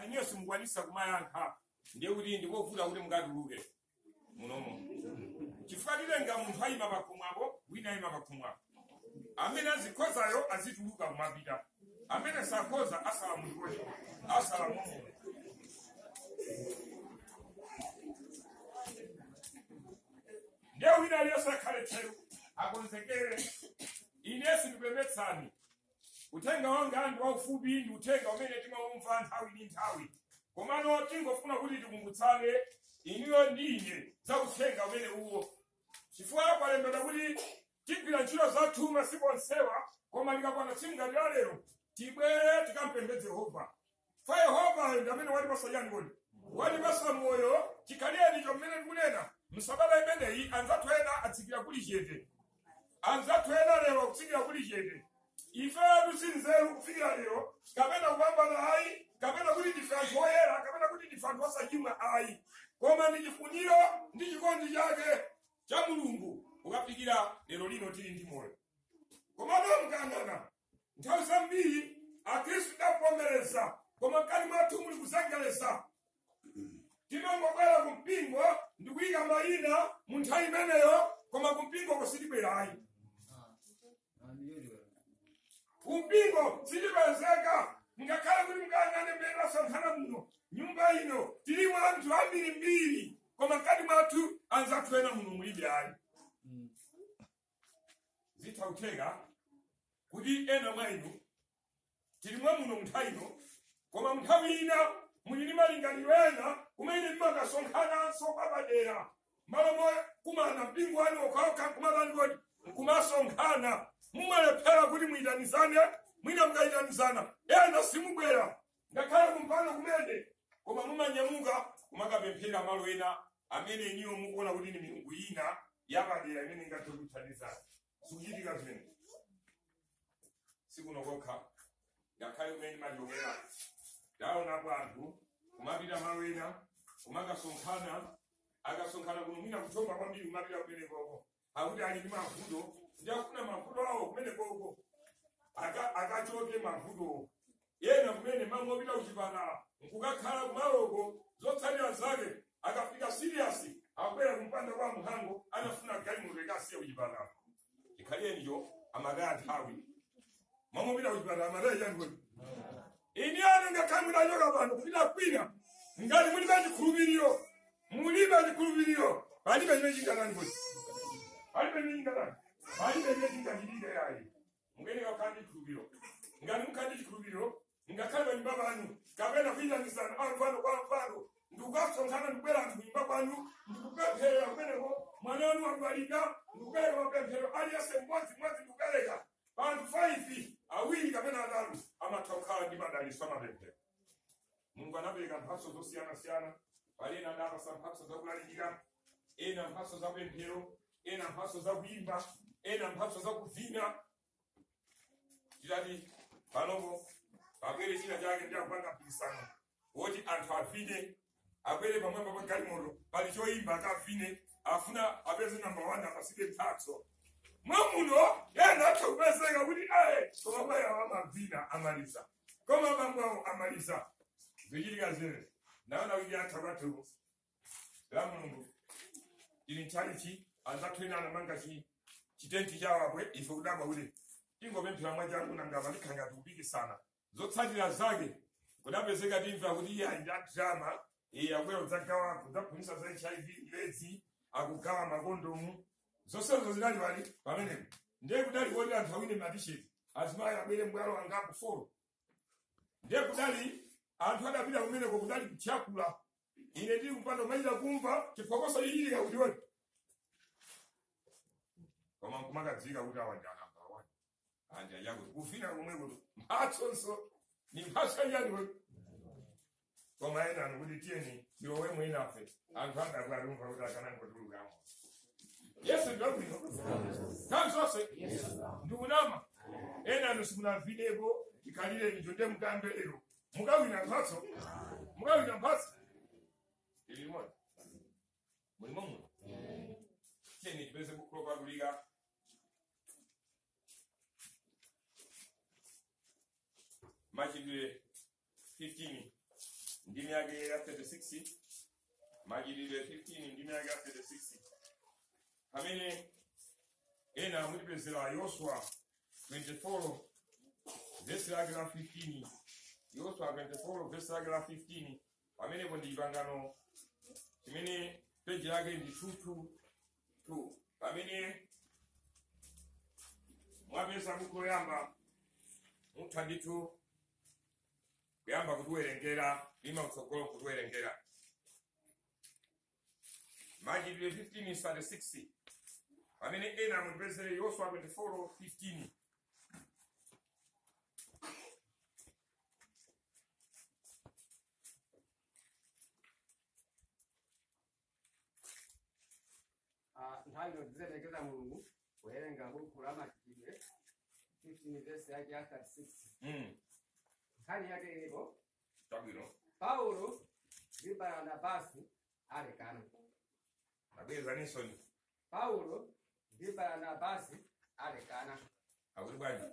ngati niyo simukwanisa kumayankha ndiye kuti ndikovuta kuti mukatuluke munomo chifukwa tilenga munthu ayima pakhumwapo wina ayima pakhumwapo amene azikhozayo azituluka kumapita amene sakhoza asala mulikoti asala momwe ndiye wina aliyense akhale tcheru akonzekere ine sindipembetsani uthenga wanga ndi waufupi ndi uthenga umene timawumva nthawi ndi nthawi komano tingofuna kuti tikumbutsane iniyo ndi ine za uthenga umene uwo chifukwa kwalembedwa kuti tigwira ntchito zathu masiku onsewa koma likakwana tsiku ngati la lero tibwere tikampembedze yehova fa yehova ndi amene watipasa yani kodi watipasa moyo chikhaleni chomene tikunena msabata imeneyi anzathu ena atsikira kuli chete anzathu ena lero akutsikira kuli chete ife tusinzeru kufikira lero kapena kupambana ayi kapena kuti ndife anthu oyera kapena kuti ndife anthu osachimwa ayi koma ndi chifuniro ndi chikondi chake cha mulungu kukafikira lero lino tili ndi moyo komano mkangana nthawi zambiri akhristu tidavomereza koma mkati mwathu muli kuzengereza timangobwera kumpingo ndi kuyika mayina mu nthawi imeneyo koma kumpingo kusitibwerayi kumpingo sitipezeka ngakhale kuti mkangane mmene tasonkhana muno nyumba ino tilimu anthu ambirimbiri koma mkati mwathu anzathu ena muno mulibe ayi zitha kutheka kuti ena mwa inu tilimwa muno munthawi ino koma munthawi ina muli ndi malingaliro ena kumene mmakasonkhanaso papadera malo mo kumana mpingo wanu okhaokha kumatani kodi nkumasonkhana mumalephera kuti muyitanizane mwina mukayitanizana ena simubwera ngakhale kumpano kumene koma mumanyamuka kumakapemphera malo ena amene iniwo mukuona kuti ni milungu ina yapadera imene ingathe kuthandizana sikuchitika zimene sikuno kokha ngakhale kumene machokera taonapo anthu kumapita malo ena kumakasonkhana akasonkhana kuno mwina kuthomba kwambiri kumapita kumene koko akuti ali ndi mavuto ndi akufuna mavuto awo kumene koko aka- akachoke mavuto yena kumene mangopita kuchipatala nkukakhala kumaloko zotsatira zake akafika siriyasi akubwera kumpanda kwa mhango anafuna galimoto ikasiya kuchipatala chikhaliyenicho amataya nthawi mangopita kuchipatala amataya chanikoni ini ane ngakhale mudachoka pano kupita kwina ngati mulibe chikhulupiriro mulibe chikhulupiriro palibe chimene chingatani kodi palibe chimene chingatani palibe chimene chingachitike yayi mukeneka kukhala ndi chikhulupiriro ngati mukhala ndi chikhulupiriro ngakhale panyumba panu kapena kuyitanizana amfano kwa mfano ndikukasonkhana ndikubwera anthu kunyumba kwanu ndikupemphera kumeneko mwana wanu akudwalika ndikupereka mapemphero aliyense mmodzi mmodzi ndikupereka panthu 5 awiri kapena atatu amatha kukhala ndi madalitso amapemphero mulungu anapereka mphatso zosiyanasiyana pali ena adapasa mphatso zakulalikira ena mphatso zapemphero ena mphatso zakuyimba ena mphatso zakuvina titati panopo pabwere china chake ndi akupanga mpikisano woti anthu avine abwere pamwamba pa galimoto pali choyimba akavine afuna apeze namba 1 apasike mphatso mwamuno yena atha kupezeka kuti aye koma bwayawo amavina amaliza koma bambawo amaliza zichitika zimene naona kuti atha kwathu la mulungu ili nchalichi anzathu ena anamanga chi chitenti chawabwe ife kudabwa kuti ingopemphera mwachangu nangapa ndikhanga tikupikisana zotsatira zake kudapezeka timva kuti iye ali ndi drama iye akubwera kudzagawa kudzaphunzitsa za hiv aids akugawa makondomu zonsezo zinali pali pamenepo ndiye kudali koti anthu awine matisheti azimayi abwere mbwalo angapo folo ndiye kudali anthu adapita kumeneko kudali kutyakula ine ndili kupanda kumachita kumva chiphokoso chichitika kuti woti koma nkumakadzika kuti awa ndi anamba wani anja yako kufina komwe kuti mphatsonso ni mphatso yanjani we koma ena anu kuti tiyeni tilowe mwinafe anthu angakwe alumva kuti akanangotulukamo yesu ndabwino nthawi zonse ndikunama ena anu simunavineko ikhalireni chonde mukambe lero mukawina mphatso mukawina mphatso ili limodzi mulimo muno tiyeni tipeze bukulo kwadulika machitidwe 15 ndimi yake ya 36 majilidwe 15 ndimi yake ya 36 pamene ena mulipezera yoswa 24 vesi lake la 15 yoswa 24 vesi lake la 15 pamenepo ndi pangano chimene peji yake ndi 222 pamene mwapeza buku loyamba mutha ndithu kuyamba kutiwerengera lima kutsogolo kutiwerengera majidwe 15 36 pamene ena mupezere yoswa 24 15 Ah, nthawi inotizerekeza mulungu kuwerenga buku la machitidwe 15 vesi yake ya 36 mm. nkhani yake ilipo chabwino paulo ndi baranabasi alekana abweza nisoni paulo ndi baranabasi alekana akuti bwanji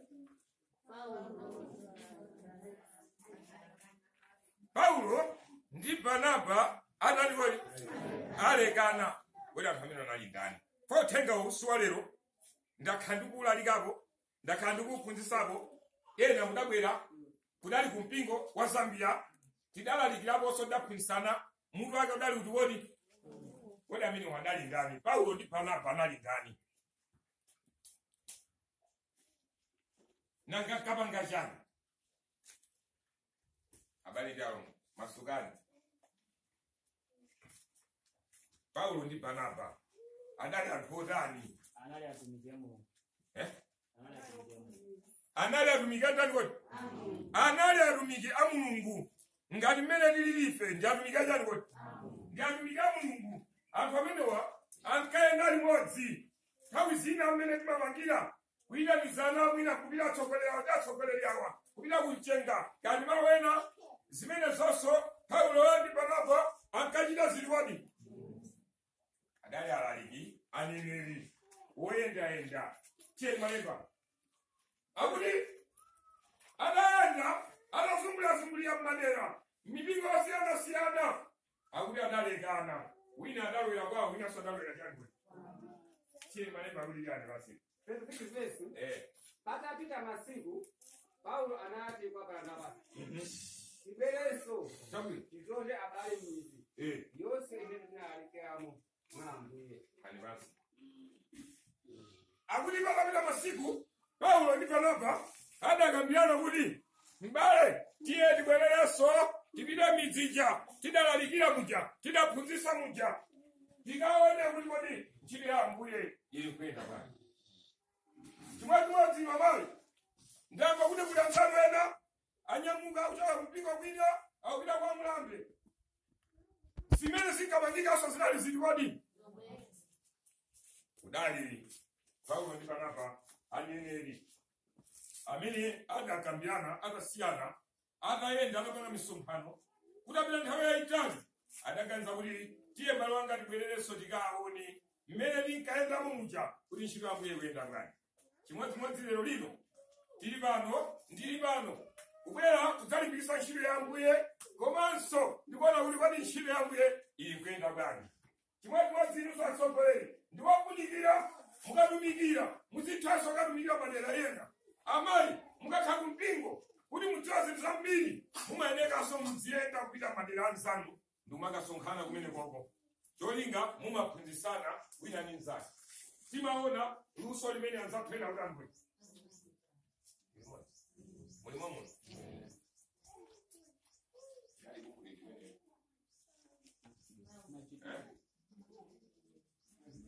paulo ndi barnaba analikoli alekana kuti anthu amene anali ndani pothenga usiwa lero ndakhala ndikuwulalikapo ndakhala ndikuwuphunzisapo ena mudabwera kudali ku mpingo wa zambia tidalalikiraponso ndaphunzisana mutu wake udali kuti wodi wodi amene wadali ndani paulo ndi barnaba anali ndani nanga kapanga chani abale jawo masukani paulo ndi barnaba adali anthu otani anali atumiki a mulungu eh? anali atumiki a mulungu anali atumiki atani kodi anali atumiki a mulungu ngati mmene tili ife ndi atumiki achani kodi ndi atumiki a mulungu anthu amenewa ankayenda limodzi nthawi zina amene timapangira kuyitanizana mwina kupita atsogoleri awa ndi atsogoleri awa kupita kumchenga ngati malo ena zimene zonso paulo ndi barnaba ankachita ziliwadi adali alaliki aneneri woyendayenda tiye malemba akuti adayenda adazungulazungulira mmadera mipingo yosiyanasiyana akuti adalekana wina adalowera kwawo winanso adalowera changwe tiye malemba akuti chani basi 36 vesi eh patapita masiku paulo anati kwa baranabasi mhm. tibwerenso chabwino tizonde abale mizi eh yonse imene tinalalikiramo mwa ambuye ani basi akuti patapita masiku paulo ndi barnaba adakambirana kuti mbale tiye tibwererenso tipite midzija tidalalikira muja tidaphunzitsa muja tikaone kuti kodi ntchito ya ambuye ili kuyenda bwanji chimodzimodzi mabale ndamva kuti kuli anzanu ena anyamuka kuchoka kumpingo kwina akupita kwa mlambe zimene zinkapangikanso zinali zili kodi kudali paulo ndi barnaba aneneri amene adakambirana adasiyana adayenda adapanga misonkhano kutapita nthawi yayitali adaganiza kuti tiye mbale wanga tibwererenso tikaone mmene tinkayendamo muja kuti ntchito ya ambuye ikuyenda bwanji chimodzimodzi lero lino tili pano ndili pano kubwera kudzalimbikitsa ntchito ya ambuye komanso ndikuona kuti kodi ntchito ya ambuye ili kuyenda bwanji chimodzimodzi inu atsogoleri ndiwofunikira mukatumikira muzithanso katumikira madera ena amayi mukakhala kumpingo kuti mudziwa zinthu zambiri mumayenekanso muziyenda kupita madera anzanu ndimumakasonkhana kumene koko cholinga mumaphunzitsana wina ndi mnzake timaona luso limene anzathu ena kuti mulimo muno Machitidwe